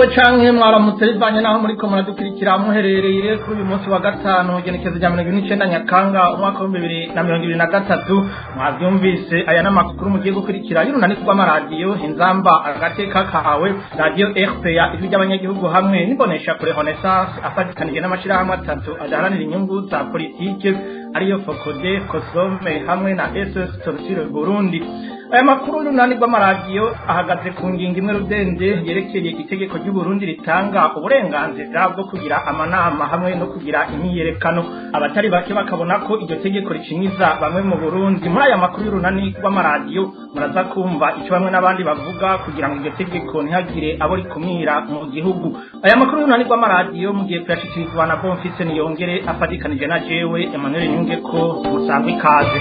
canke mwaramutse bivanye naho muriko muradukurikira muherereye kuri uyu munsi wa gatanu igenekezo rya mirongo ine n'icenda nyakanga umwaka w'ibihumbi bibiri na mirongo ibiri na gatatu mwavyumvise aya n'amakuru mugiye gukurikira y'urunani rw'amaradiyo inzamba agateka kahawe radiyo rpa ijwi ry'abanyagihugu hamwe n'imbonesha kure renaissance afatikanije n'amashirahamwe atatu adaharanira inyungu za politike ariyo fokode kosome hamwe na ss torusire burundi aya makuru y'urunani rw'amaradiyo ahagaze ku ngingo imwe rudende yerekeye itegeko ry'uburundi ritanga uburenganzira bwo kugira amanama hamwe no kugira imyiyerekano abatari bake bakabona ko iryo tegeko ricinyiza bamwe mu burundi muri aya makuru y'urunani rw'amaradiyo muraza kumva icyo bamwe n'abandi bavuga kugira ngo iryo tegeko ntihagire abo rikumira mu gihugu aya makuru y'urunani rw'amaradiyo mugiye kuyashikirizwa na bonfise niyongere afatikanije na jewe emmanuel nyunge ko musangwa ikaze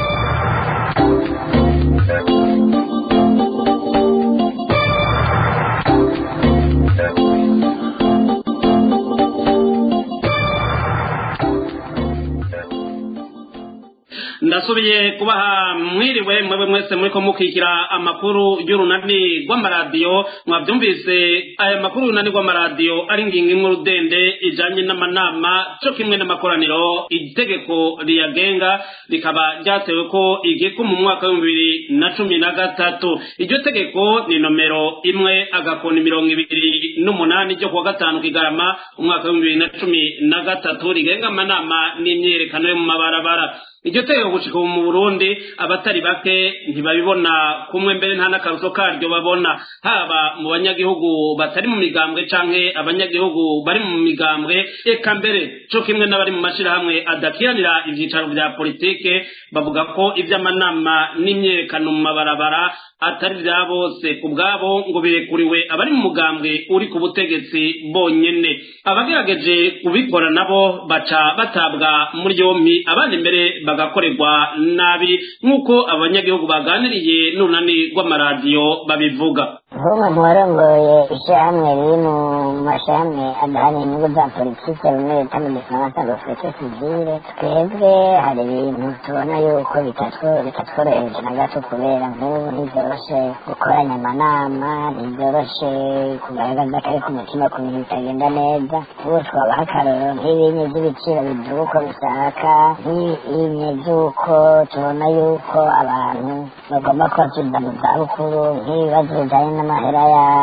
ndasubiye kubaha mwiriwe mwebwe mwese muriko mukikira amakuru y'urunani rw'amaradiyo mwavyumvise aya makuru y'urunani rw'amaradiyo ari ngingo imwe rudende ijanye n'amanama co kimwe n'amakoraniro itegeko riyagenga rikaba ryatewe ko igiko mu mwaka w'ibihumbi bibiri na cumi na gatatu iryo tegeko ni nomero imwe agakoni mirongo ibiri n'umunani ryo kuwa gatanu kigarama umwaka w'ibihumbi bibiri na cumi na gatatu rigenga amanama n'imyiyerekano yo mu mabarabara iryo tegeko gushika mu Burundi abatari bake ntibabibona kumwe mbere nta n'akaruso karyo babona haba mu banyagihugu batari mu migambwe canke abanyagihugu bari mu migambwe eka mbere co kimwe n'abari mu mashirahamwe adakiranira ivyicaro vya politike bavuga ko ivy'amanama n'imyerekano mu mabarabara atari vya bose ku bwabo ngo birekuriwe abari mu mugambwe uri ku butegetsi bonyene abagerageje kubikora nabo baca batabwa muri yompi abandi mbere bagakorerwa nabi nk'uko abanyagihugu baganiriye n'urunani rw'amaradiyo babivuga nk'umwe mu barongoye ishyirahamwe riri mu mashyirahamwe adaharanira inyungu za politike bimwe bita mu gifaransa ngo fete sivire twebwe hari ibintu tubona yuko bitatworoheje na gato kubera nk'ubu ntibyoroshe gukoranya amanama ntibyoroshe kugaragaza kari ku mutima ku bintu bitagenda neza ubu twabaha akarorero nk'ibinye by'ibiciro biduga uko bisaka nk'ibinye by'uko tubona yuko abantu bagomba kubakiza mu zabukuru nk'ibibazo bijyanye n'amahera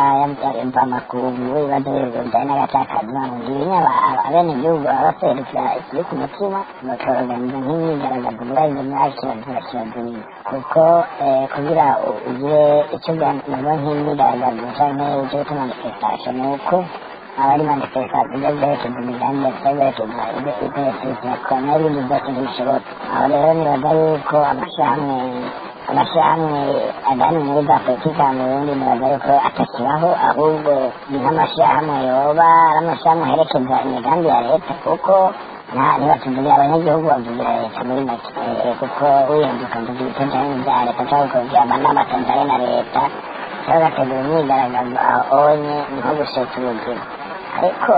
y'amvamakungu ibibazo bijyanye n'agacakaza ngibinya abenegihugu baba baserukira ikiri ku mutima bakaorganiza nk'imyigaragazo muri izo myaka kirazira kirazira kuko kugira ugire icyo nabo nk'imyigaragazo cyangwa icyo bita manifestation ni uko abari manifestation ibyo byerekeza imigambi ndetse byerekeza ibyerekeza n'ibindi byose ntibishoboka aho rero nibaza yuko amashyirahamwe amashyirahamwe adani muri za politiki mu burundi nibaza yuko atakibaho ahubwo ni nk'amashyirahamwe yoba ari amashyirahamwe aherekeza imigambi ya leta kuko ntibatuvugira abanyagihugu bavugira leta muri make kuko wihinduka mvuga ibitajyanye n'ibya leta cyangwa ukavugira amanama atajyanye na leta cyangwa ugategura imyigaragazo aho onye ni nko gusheta ubuzima ariko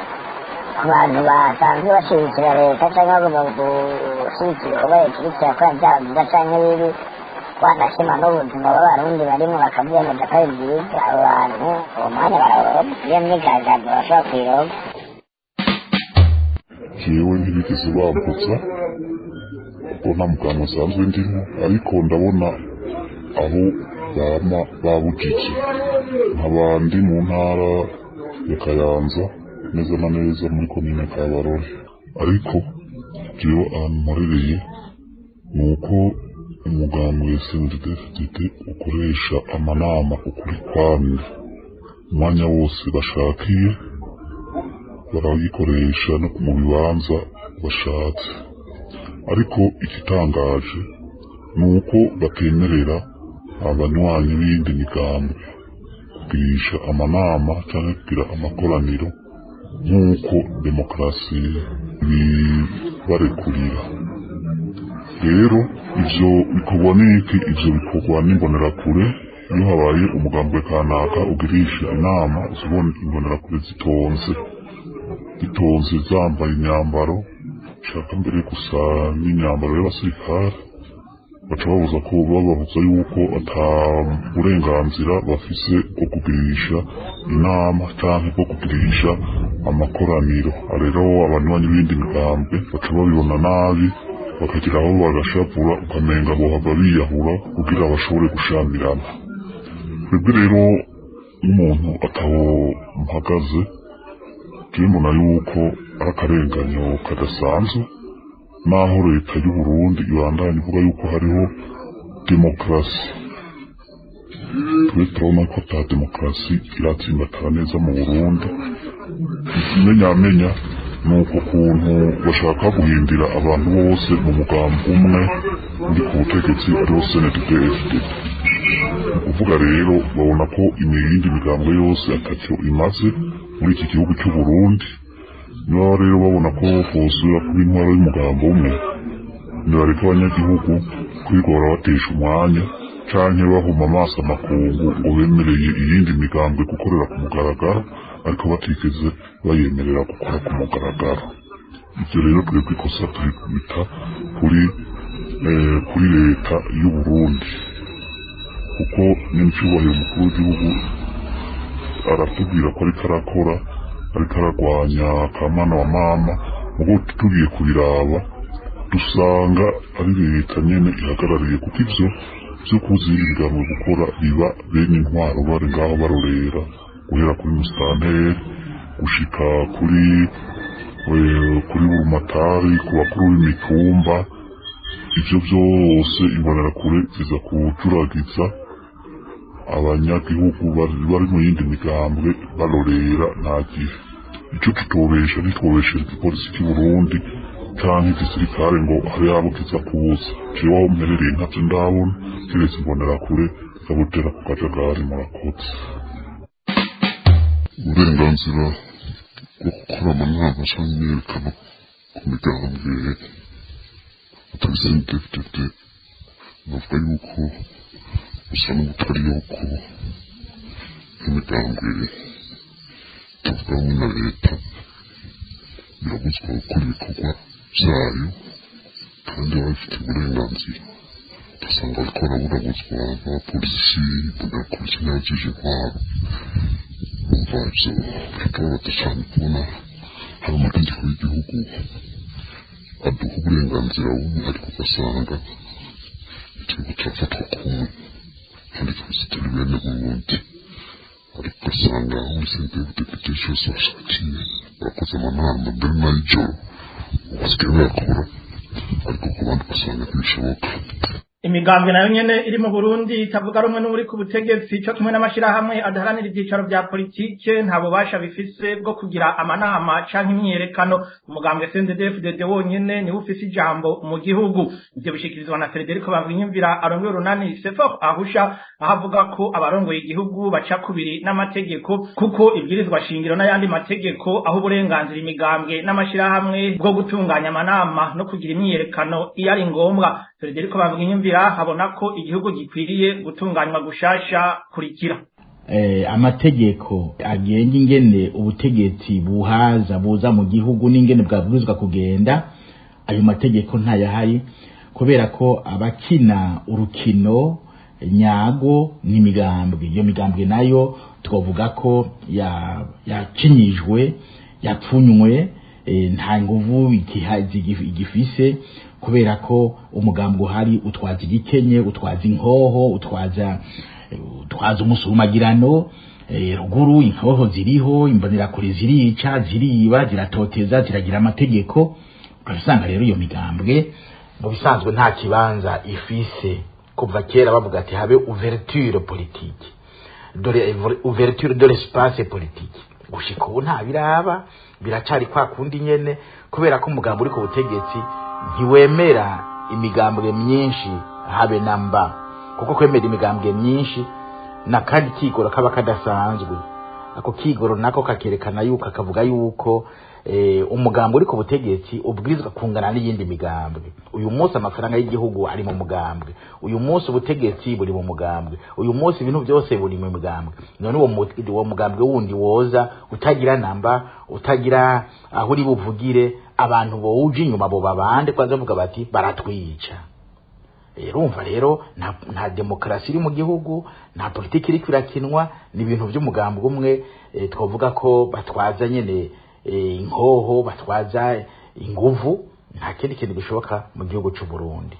ku bantu basanzwe bashyigikira leta cyangwa bagomba gushyigikira ibikorwa leta iriko irakora byaba byiza cyangwa bibi wanashima n'ubuzima bw'abarundi barimo bakabyemeza ko ari byiza abo bantu uwo mwanya barawuronka iyo myigaragazo bashobora kuyironka jewe ntibigeze bambutsa kuko nta muganga usanzwe ndimo ariko ndabona aho bama babujije nk'abandi mu ntara ya kayanza neza na neza muri komine kabarore ariko jewe ahantu mporereye ni uko umugambi wa snddfdd ukoresha amanama ukuri kwamye umwanya wose bashakiye barayikoresha no mu bibanza bashatse ariko igitangaje ni uko batemerera abanywanyi b'iyindi migambi kugirisha amanama cyangwa kugira amakoraniro nk'uko demokarasi bibarekurira rero ivyo bikorwa n'iki ivyo bikorwa n'imbonerakure iyo habaye umugambwe kanaka ugirisha inama zibona imbonerakure zitonze zitonze zambaye imyambaro shaka mbere gusa n'imyambaro y'abasirikare baca babuza ko bababuza yuko ata burenganzira bafise bwo kugirisha inama canke bwo kugirisha amakoraniro rero abanywanyi b'indi migambwe baca babibona nabi bakagira aho bagashavura ukamenga bohava biyahura kugira bashobore gushamirana twebwe rero n'umuntu ataho mpagaze jewe mbona yuko ari akarenganyo kadasanzwe naho leta y'u Burundi ibandanya ivuga yuko hariho demokarasi twe turabona ko ata demokarasi iratsimbatara neza mu Burundi ikimenyamenya ni uko kuntu bashaka guhindira abantu bose mu mugambi umwe uri ku butegetsi ariwo CNDD-FDD ni ukuvuga rero babona ko imiyindi migambo yose atacyo imaze muri iki gihugu cy'u Burundi niba rero babona ko bosubira kuba intwaro y'umugambo umwe nibareka abanyagihugu kwigora batesha umwanya canke bahuma amaso amakungu ngo bemereye iyindi migambwe gukorera ku mugaragaro ariko batigeze bayemerera gukora ku mugaragaro ivyo rero twebwe ikosa turikubita kuri eh, kuri leta y'u Burundi kuko n'icyubahiro umukuru w'igihugu aratubwira ko ariko arakora ariko aragwanya kamana wa mama ubwo tugiye kubiraba dusanga ari leta nyene ihagarariye kuko ivyo vyo kuza ibiganiro gukora biba bene intwaro bari ngaho barorera guhera kuri musitanteri gushika kuri eh, kuri burumatari ku bakuru b'imitumba ivyo vyose imbonerakure ziza kujuragiza abanyagihugu bari bari mu yindi migambwe barorera nta gihe ico tutobesha ntitwobeshere igipolisi cy'u Burundi canke igisirikare ngo habe yabo kiza kubuza jewe aho mperereye ntavyo ndabona kiretse imbonerakure zabutera ku kajagari murakoze uburenganzira bwo gukora amanama canke imyiyerekano ku migambwe atari CNDD-FDD navuga yuko gusa n'ubutari yuko imigambwe itavuga rumwe na leta birabuzwa gukora ibikorwa byayo kandi baba bafite uburenganzira ugasanga bariko baraburabuzwa n'abapolisi imbonerakure n'abajeje intwaro umva ivyo biratubabaza cane kubona hari amategeko y'igihugu aduha uburenganzira bumwe ariko ugasanga igihugu cyafatwa kumwe kandi twese turi bene burundi ariko ugasanga aho muri sente y'ubudepite cyose bashakiye bakoze amanama mbere n'ay'ijoro basigaye bayakora ariko ku bandi ugasanga ntibishoboka imigambwe nayo nyene iri mu Burundi itavuga rumwe n'uri ku butegetsi cyo kimwe n'amashirahamwe adaharanira ibyicaro bya politike nta bubasha bifise bwo kugira amanama canke imyiyerekano umugambwe CNDD-FDD wonyene niwe ufise ijambo mu gihugu ivyo bishikirizwa na Federico Bamwinyumvira arongoye urunani Sefor ahusha aho avuga ko abarongoye igihugu baca kubiri n'amategeko kuko ibwirizwa shingiro n'ayandi mategeko aho uburenganzira imigambwe n'amashirahamwe bwo gutunganya amanama no kugira imyiyerekano iyo ari ngombwa Federico Bamwinyumvira habona ko igihugu gikwiriye gutunganywa gushasha kurikira eh, amategeko agenga ingene ubutegetsi buhaza buza mu gihugu n'ingene bwabwirizwa kugenda ayo mategeko ntayahari kubera ko abakina urukino nyago n'imigambwe iyo migambwe nayo twavuga ko ya- yacinyijwe yapfunywe eh, nta nguvu ikihazi igifise kubera ko umugambi uhari utwaza igikenye utwaza inkoho utwaza eh, utwaza umusumagirano eh, ruguru inkoho ziriho imbonerakure zirica ziriba ziratoteza ziragira amategeko ugasanga rero iyo migambwe mu bisanzwe nta kibanza ifise kuva kera bavuga ati habe ouverture politique dore ouverture de l'espace politique gushika ubu nta biraba biracari kwa kundi nyene kubera ko umugambi uri ku butegetsi ntiwemera imigambwe myinshi habe na mba kuko kwemera imigambwe myinshi na kandi kigoro kaba kadasanzwe ako kigoro nako kakerekana yuko akavuga yuko eh, umugambi uri ku butegetsi ubwirizwa kungana n'iyindi migambwe uyu munsi amafaranga y'igihugu ari mu mugambwe uyu munsi ubutegetsi buri mu mugambwe uyu munsi ibintu byose buri mu mugambwe none uwo mu- uwo mugambwe wundi woza utagira namba utagira aho uri buvugire abantu bowuje inyuma bo babande kwanza bavuga bati baratwica urumva rero nta, nta demokarasi iri mu gihugu nta politiki iri kwirakinwa ni ibintu by'umugambi umwe e, twavuga ko batwaza nyene e, inkoho batwaza inguvu nta kindi kintu gishoboka mu gihugu c'u Burundi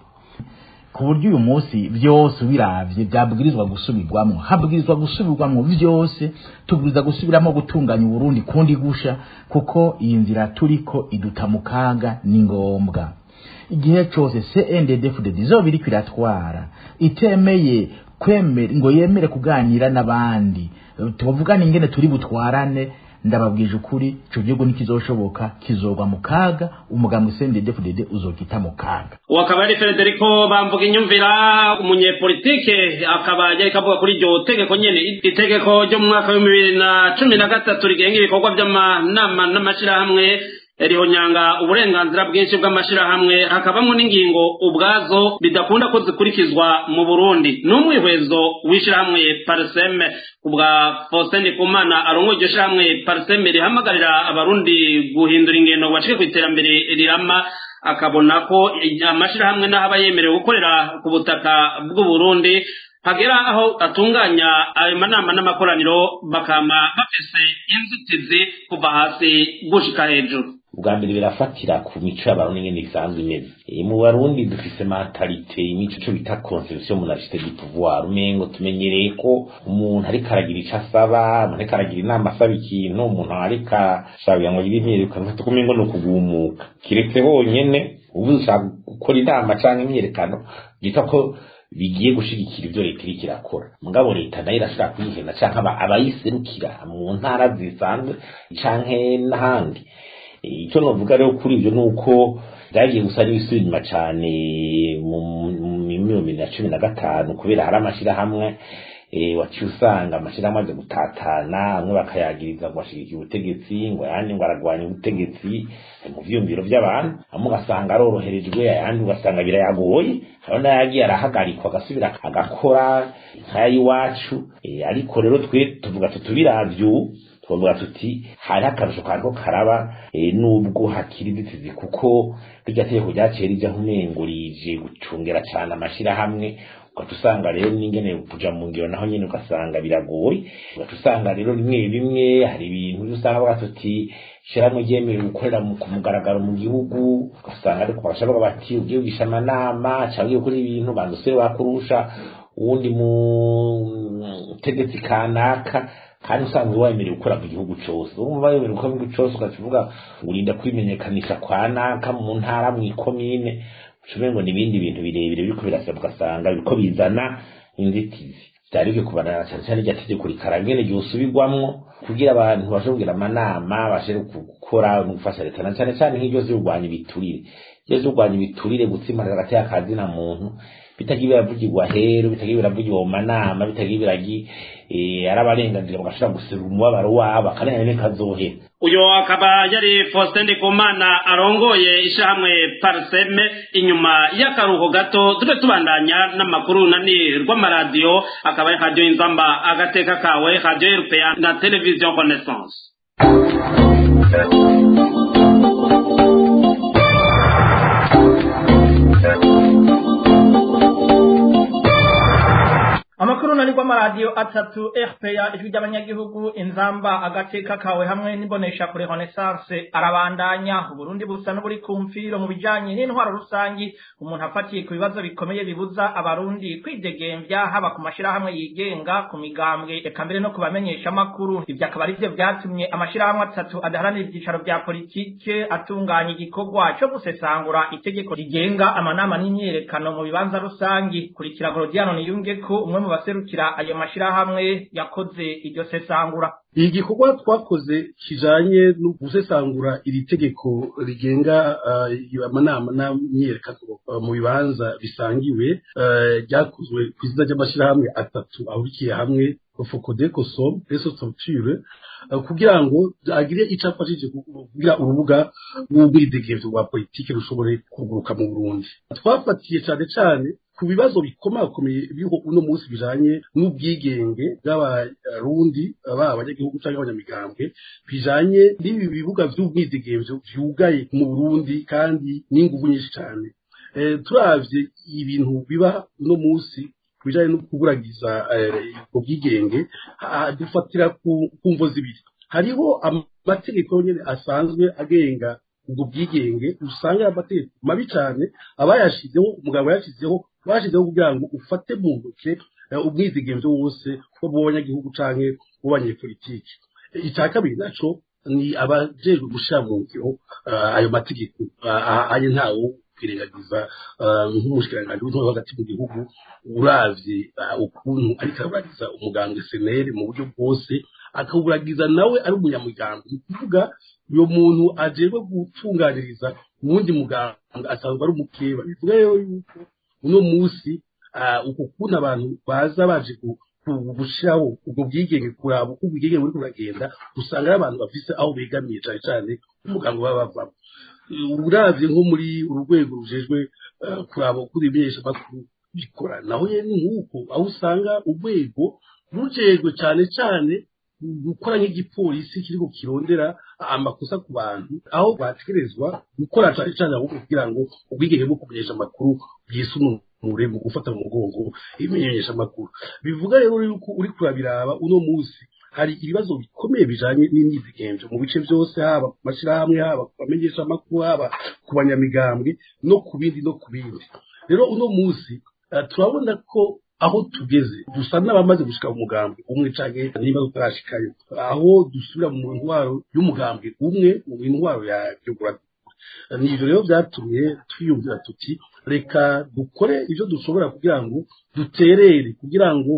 ku buryo uyu munsi byose ubiravye byabwirizwa gusubirwamo habwirizwa gusubirwamo byose tubwirizwa gusubiramo gutunganya uburundi kundi gusha kuko iyi nzira turiko iduta mu kaga ni ngombwa igihe cyose CNDD-FDD izoba iriko iratwara itemeye kwemera ngo yemere kuganira n'abandi tubavugana ingene turi butwarane ndababwije ukuri ico gihugu nikizoshoboka kizogwa mu kaga umugambi CNDD-FDD uzokita mu kaga uwo akaba ari federico bamvuga inyumvira umunyepolitike akaba yariko avuga kuri iryo tegeko nyene itegeko ryo mu mwaka w'ibihumbi bibiri na cumi na gatatu rigenga ibikorwa vy'amanama n'amashirahamwe rihonyanga uburenganzira bwinshi bw'amashirahamwe hakabamwo n'ingingo ubwazo bidakunda ko zikurikizwa mu burundi n'umwihwezo w'ishirahamwe pariseme ubwa faustin ndikumana arongoye iryo shirahamwe pariseme rihamagarira abarundi guhindura ingendo bashike ku iterambere rirama akabona ko amashirahamwe n'aho aba yemerewe gukorera ku butaka bw'uburundi hagera aho atunganya ayo manama n'amakoraniro bakama bafise inzitizi kuva hasi gushika hejuru ubwa mbere birafatira ku mico y'abarundi ingene isanzwe imeze E, mu barundi dufise mentalite imico ico bita conception monarchiste du pouvoir umengo tumenyereye ko umuntu ariko aragira ico asaba umuntu ariko aragira inama asaba ikintu umuntu ariko ashaka ngo agire imyiyerekano ufata umengo ni ukugumuka kiretse honyene ubu ushaka gukora inama canke imyiyerekano byita ko bigiye gushigikira ivyo leta iriko irakora mugabo leta nayo irashobora kwihena canke aba- abayiserukira mu ntara zisanzwe canke n'ahandi icyo navuga rero kuri ibyo ni uko byagiye gusa n'ibisubira inyuma cyane mu bibiri na cumi na gatanu kubera hari amashyirahamwe waciye usanga amashyirahamwe aje gutatana amwe bakayagiriza ngo ashyigikiye ubutegetsi ngo ayandi ngo aragwanya ubutegetsi mu vyiyumviro by'abantu amwe ugasanga aroroherejwe ayandi ugasanga birayagoye hari n'ayagiye arahagarikwa agasubira agakora nk'ay'iwacu ariko rero twe tuvuga tutubiravyo twavuga tuti hariho akarusho kariko karaba nubwo hakiri inzitizi kuko rirya tegeko ryaciye rija nk'umengo rije gucungera cane amashirahamwe ugaca usanga rero n'ingene kuja mu ngiro naho nyene ugasanga biragoye ugaca usanga rero rimwe bimwe hari ibintu usanga bavuga tuti ishirahamwe ryemerewe gukorera ku mugaragaro mu gihugu ugasanga ariko barashavuga bati ugiye kugisha amanama canke ugiye gukora ibintu banza usere wakurusha uwundi mutegetsi kanaka kandi usanzwe wemerewe gukora mu gihugu cose urumva wemerewe gukora mu gihugu cose ukavuga ngo urinda kwimenyekanisha kwa naka mu ntara mu ikomine ucume ngo n'ibindi bintu birebire biriko birasaba ugasanga biriko bizana inzitizi vyari bikwiye kubanana cane cane irya tegeko rikara ngene ryosubirwamwo kugira abantu bashe kugira amanama bashe gukora no gufasha leta na cane cane nk'iryo zirwanya ibiturire iryo zirwanya ibiturire gutsimara hagati y'akazi na muntu bitagiye biravugirwa hero bitagiye biravugirwa mu manama bitagiye biragi ari abarenganzira bagashobora guserura umubabaro wabo akarengane nikazohera uyo akaba yari Faustin Ndikumana arongoye ishamwe Parseme inyuma y'akaruhuko gato tube tubandanya n'amakuru nani rw'amaradiyo akaba ari radio inzamba agateka kawe radio européen na television connaissance amakuru nari rw'amaradiyo atatu rpa ijwi ry'abanyagihugu inzamba agateka kawe hamwe n'imbonesha kure renaissance arabandanya uburundi busa n'uburi ku mfiro mu bijanye n'intwaro rusangi umuntu afatiye ku bibazo bikomeye bibuza abarundi kwidegembya haba ku mashirahamwe yigenga ku migambwe eka mbere no ku bamenyesha amakuru ivyo akaba arivyo vyatumye amashirahamwe atatu adaharanira ivyicaro vya politike atunganya igikorwa co gusesangura itegeko rigenga amanama n'imyiyerekano mu bibanza rusangi kurikira gorodiano niyungeko umwe mu baserukira ayo mashirahamwe yakoze iryo sesangura iyi gikorwa twakoze kijanye no gusesangura iri tegeko rigenga amanama n'imyiyerekano mu bibanza bisangiwe ryakozwe ku izina ry'amashirahamwe atatu ahurikiye hamwe fokodeko som reso structure kugira ngo agire ico afashije kugira urubuga rw'ubwidegemvyo rwa politike rushobore kuguruka mu burundi twafatiye cane cane ku bibazo bikomakomeye biriho uno munsi bijanye n'ubwigenge bw'abarundi baba abanyagihugu canke abanyamigambwe bijanye n'ibi bibuga vy'ubwidegemvyo vyugaye mu burundi kandi n'inguvu nyinshi cane turavye ibintu biba uno munsi bijanye no kuburagiza ubwo bwigenge dufatira ku mvo zibiri hariho amategeko nyene asanzwe agenga ubwo bwigenge usanga amategeko mabi cyane abayashizeho umugabo yashizeho bashizeho kugira ngo ufate mu ntoke ubwizigenzo wose bwo mu banyagihugu canke mu banyepolitiki icya kabiri naco ni abajejwe gushira mu ngiro ayo mategeko ayo ntawo kwirengagiza nk'umushikiranganji w'intore hagati mu gihugu uravye ukuntu ariko araburagiza umuganga seneri mu buryo bwose akawuragiza nawe ari umunyamuryango ni ukuvuga uyo muntu ajejwe gutunganiriza uwundi muganga asanzwe ari umukeba bivuga rero yuko uno munsi uko kuntu abantu baza baje gushiraho ubwo bwigenge kuraba uko ubwigenge buri kuragenda usanga ari abantu bafise aho begamiye cane cane umuganga baba bavamo uravye nko muri uru rwego rujejwe kuraba uko ibimenyesha makuru bikora naho nyene nk'uko aho usanga urwego rujejwe cane cane gukora nk'igipolisi kiriko kirondera amakosa ku bantu aho bategerezwa gukora cane cane ahubwo kugira ngo ubwigenge bwo kumenyesha amakuru bwisununure mu gufata mu mugongo ibimenyesha amakuru bivuga rero yuko uri kurabiraba uno munsi hari ibibazo bikomeye bijanye n'imyizigenzo mu bice byose haba ku mashyirahamwe haba ku bamenyesha amakuru haba ku banyamigambwe no ku bindi no ku bindi rero uno munsi turabona ko aho tugeze dusa n'abamaze gushika umugambi umwe canke niba tutarashikayo aho dusubira mu ntwaro y'umugambi umwe mu ntwaro ya geography nivyo rero vyatumye twiyumvira tuti reka dukore ivyo dushobora kugira ngo duterere kugira ngo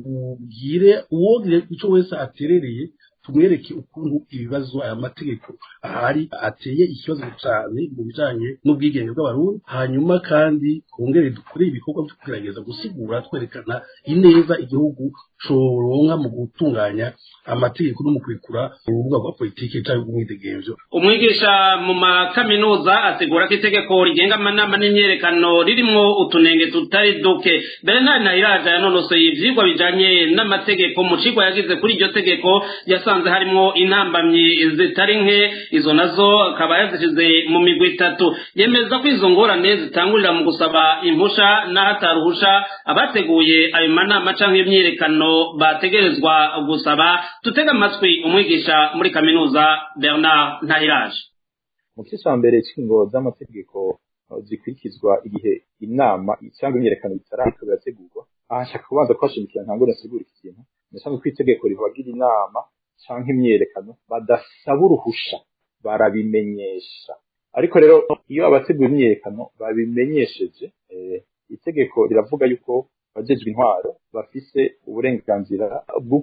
tubwire uwogire ico wese aterereye tumwereke ukuntu ibibazo aya mategeko ahari ateye ikibazo cyane mu bijanye n'ubwigenge bw'abarundi hanyuma kandi twongere dukore ibikorwa byo kugerageza gusigura twerekana ineza igihugu coronka mu gutunganya amategeko no mu kwikura urubuga rwa politiki cyangwa ubwidegembyo umwigisha mu makaminuza asigura ko itegeko rigenga amanama n'imyerekano ririmwo utunenge tutari duke bernard nahiraja yanonosoye ivyigwa bijanye n'amategeko mu cigwa yagize kuri iryo tegeko yasanze harimwo intambamyi zitari nke izo nazo akaba yazishize mu migwi itatu yemeza ko izo ngorane zitangurira mu gusaba impusha n'ahataruhusha abateguye ayo manama canke imyiyerekano bategerezwa gusaba tutega amatwi umwigisha muri kaminuza bernard ntahiraje mu gice cya mbere cy'ingo z'amategeko zikurikizwa igihe inama cyangwa imyiyerekano bitarariko birategurwa aha nshaka kubanza kubashimikira ntabwo nasigura iki kintu ndasanzwe ko itegeko rivugira inama cyangwa imyiyerekano badasaba uruhusha barabimenyesha ariko rero iyo abategura imyiyerekano babimenyesheje itegeko riravuga yuko abajejwe intwaro bafise uburenganzira bwo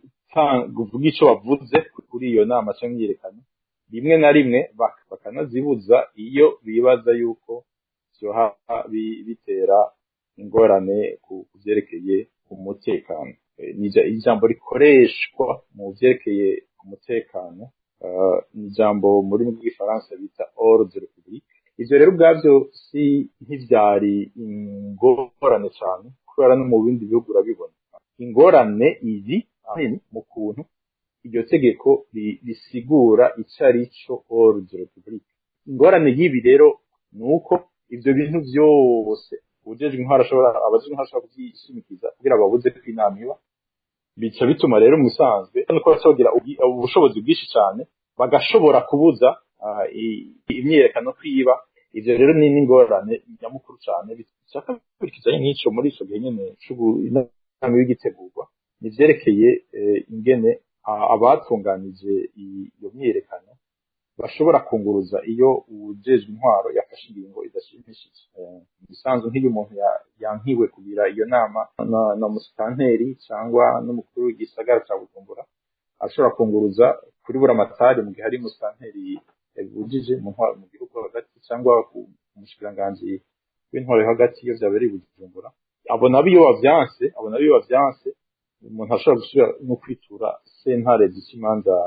kuvuga icyo bavuze kuri iyo nama cyangwa imyiyerekano rimwe na rimwe bakanazibuza iyo bibaza yuko byoha bitera ingorane ku byerekeye umutekano ijambo rikoreshwa mu byerekeye umutekano ni ijambo mu rurimi rw'igifaransa bita ordre public ivyo rero ubwavyo si ntivyari ingorane cyane kubera no mu bindi bihugu urabibona ingorane izi ahanini mu kuntu iryo tegeko risigura ico ari cyo ordre public ingorane y'ibi rero ni uko ivyo bintu vyose ujejwe intwaro ashobora abajejwe intwaro ashobora kuvyishimikiza kugira babuze ko inama iba bica bituma rero mu bisanzwe nuko basogira ubushobozi bwinshi cyane bagashobora kubuza imyiyerekano kwiba ivyo rero ni n'ingorane nyamukuru cyane bishaka bikurikizanye nk'ico muri ico gihe nyene inama y'igitegurwa nivyerekeye ingene abatunganije iyo myiyerekano bashobora kunguruza iyo uwujejwe intwaro yafashe ingingo idashimishije bisanzwe nk'iyo umuntu yankiwe kugira iyo nama na musitanteri cyangwa n'umukuru w'igisagara cya bujumbura ashobora kunguruza kuri buramatari mu gihe ari musitanteri yabujije mu ntwaro mu gihugu hagati cyangwa ku mushikiranganji w'intwaro yo hagati iyo byabereye bujumbura abona iyo bavyanse abona iyo bavyanse umuntu ashobora gusubira no kwitura sentare zica imanza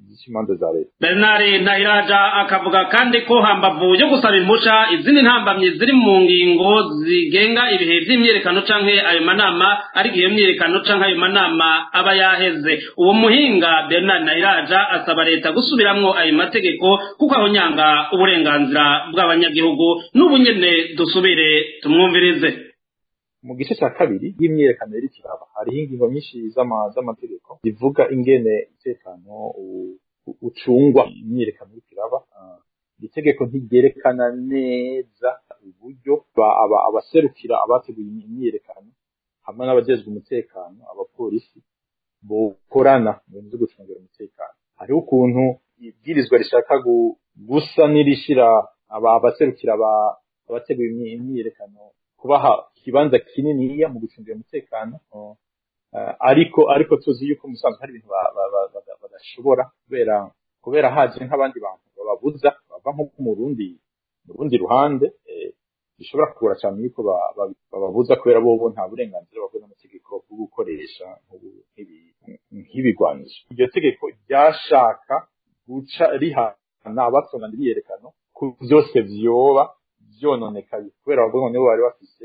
z'imanza za leta bernard ntahiraja akavuga kandi ko hambavu yo gusaba impusha izindi ntambamyi ziri mu ngingo zigenga ibihe vy'imyiyerekano canke ayo manama ariko iyo myiyerekano canke ayo manama aba yaheze uwo muhinga bernard ntahiraja asaba leta gusubiramwo ayo mategeko kuko aho nyanga uburenganzira bw'abanyagihugu n'ubu nyene dusubire tumwumvirize mu gice cya kabiri y'imyiyerekano yari kiraba hariho ingingo nyinshi z'amategeko zivuga ingene umutekano ucungwa imyiyerekano y'ikiraba itegeko ntigerekana neza uburyo abaserukira abateguye imyiyerekano hamwe n'abajejwe umutekano abapolisi bokorana mu bintu byo gucungira umutekano hariho ukuntu ibwirizwa rishaka gusa n'irishira abaserukira abateguye imyiyerekano kubaha ikibanza kininiya mu gucungira umutekano ariko ariko tuzi yuko musanzwe hari ibintu badashobora kubera kubera haje nk'abandi bantu bababuza bava nko mu rundi mu rundi ruhande bishobora kugora cyane yuko bababuza kubera bo nta burenganzira babona n'amategeko bwo gukoresha nk'ibigwanisho iryo tegeko ryashaka guca rihana abatunganya imyiyerekano ku byose vyoba vyononekaye kubera bavuga ngo nibo bari bafise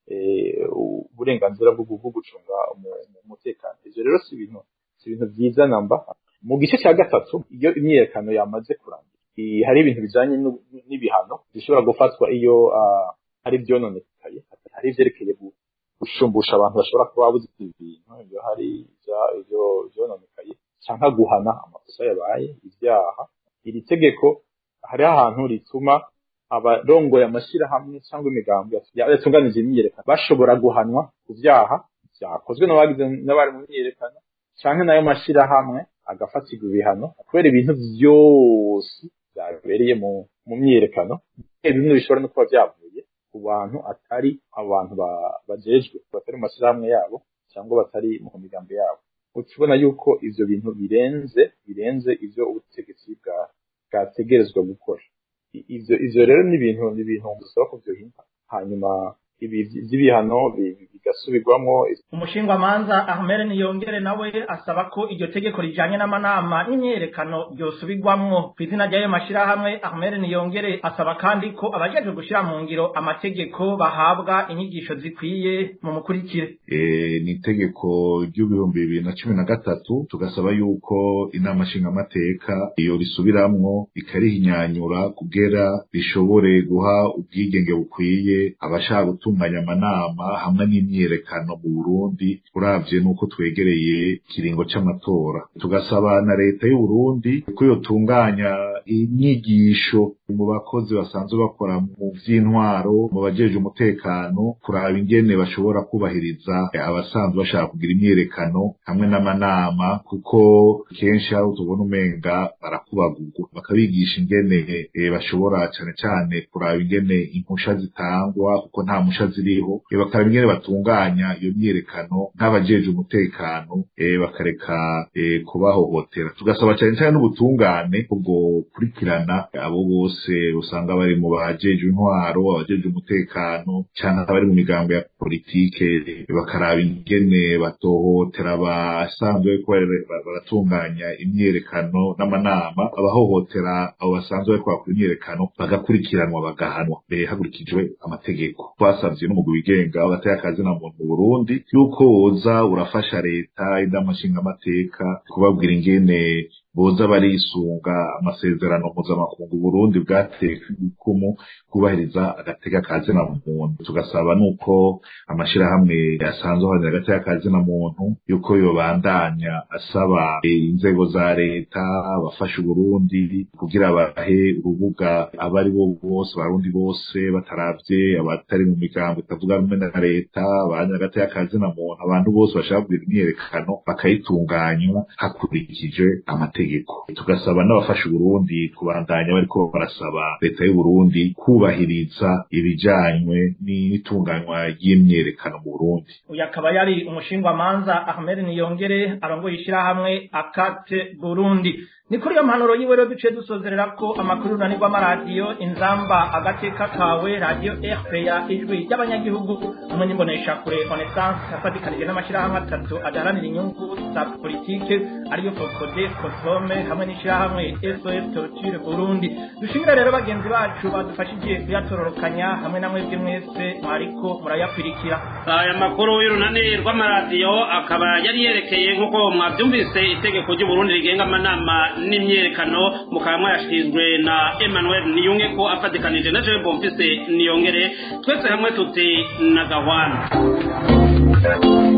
uburenganzira bwo gucunga umutekano ivyo rero si ibintu si ibintu vyiza namba mu gice cya gatatu iyo imyiyerekano yamaze kurangira hari ibintu bijanye n'ibihano bishobora gufatwa iyo hari vyononekaye hari ivyerekeye gushumbusha abantu bashobora kuba babuze ibintu iyo hari ivyo vyononekaye canke guhana amakosa yabaye ibyaha iri tegeko hariho ahantu rituma abarongoye amashirahamwe cyangwa imigambi yatunganije imyiyerekano bashobora guhanwa ku vyaha vyakozwe n'abagize n'abari mu myiyerekano canke nayo mashirahamwe agafatirwa ibihano kubera ibintu vyose vyabereye mu mu myiyerekano bimwe bishobora no kuba vyavuye ku bantu atari abantu bajejwe batari mu mashirahamwe yabo cyangwa batari mu migambi yabo ukibona yuko ivyo bintu birenze birenze ivyo ubutegetsi bwa bwategerezwa gukora ivyo ivyo rero ni ibintu ni ibintu dusaba ko vyohinda hanyuma ibi vy'ibihano bigasubirwamwo umushingwamanza ahmed niyongere nawe asaba ko iryo tegeko rijanye n'amanama n'imyerekano ryosubirwamwo ku izina ry'ayo mashirahamwe ahmed niyongere asaba kandi ko abajejwe gushira mu ngiro amategeko bahabwa inyigisho zikwiye mu mukurikire ni itegeko ry'ibihumbi bibiri na cumi na gatatu tugasaba yuko inama nshingamateka iyo risubiramwo ikarihinyanyura kugera rishobore guha ubwigenge bukwiye abashaka gutunganya amanama hamwe n'imyiyerekano mu Burundi uravye nuko twegereye ikiringo c'amatora tugasaba na leta y'u Burundi ko yotunganya inyigisho mu bakozi basanzwe bakora mu vy'intwaro mu bajeje umutekano kuraba ingene bashobora kubahiriza abasanzwe bashaka kugira imyiyerekano hamwe n'amanama kuko kenshi aho tubona umenga barakubagurwa bakabigisha ingene e, bashobora cane cane kuraba ingene impusha zitangwa kuko nta mpusha ziriho e, bakaraba ingene batunganya iyo myiyerekano nk'abajeje umutekano e, bakareka e, kubahohotera tugasaba cane cane n'ubutungane ubwo kurikirana abo bose usanga bari mu bajeje intwaro abajeje umutekano canke abari mu migambo ya politike bakaraba ingene batohotera abasanzwe baratunganya imyiyerekano n'amanama abahohotera abo basanzwe bariko bakora imyiyerekano bagakurikiranwa bagahanwa hakurikijwe amategeko twasavye n'umugwi wigenga w'agateka akazi na muntu mu Burundi yuko woza urafasha leta idamashinga amateka kubabwira ingene boza barisunga amasezerano mpuzamakungu Burundi bwateka ibikumu kubahiriza agateka kazi na muntu tugasaba nuko amashirahamwe asanzwe aharanira agateka kazi na muntu yuko yobandanya asaba inzego za leta abafasha Burundi kugira bahe urubuga abari bo bose barundi bose bataravye abatari mu migambo itavuga rumwe na leta abaharanira agateka kazi na muntu abantu bose bashaka kugira imyiyerekano bakayitunganywa hakurikijwe amategeko tugasaba n'abafasha Burundi kubandanya bariko barasaba leta y'u Burundi kubahiriza ibijanywe n'itunganywa ry'imyerekano mu Burundi uyu akaba yari umushingwamanza Ahmed Niyongere arongoye ishirahamwe akate Burundi ni kuri iyo mpanuro yiwe rero duciye dusozerera ko amakuru runanirwa amaradiyo inzamba agateka kawe radiyo rpa ijwi ry'abanyagihugu hamwe n'imbonesha kure onesanse afatikanije n'amashyirahamwe atatu adaharanira inyungu za politike ariyo fokode kosome hamwe n'ishyirahamwe sos torture burundi dushimira rero bagenzi bacu badufashije kuyatororokanya hamwe na mwebwe mwese mwariko murayakwirikira aya makuru y'urunani rw'amaradiyo akaba yari yerekeye nk'uko mwabyumvise itegeko ry'uburundi rigenga amanama n'imyerekano mukaba mwayashikirijwe na emmanuel niyunge ko afatikanije na jean bonfise niyongere twese hamwe tuti na gahwana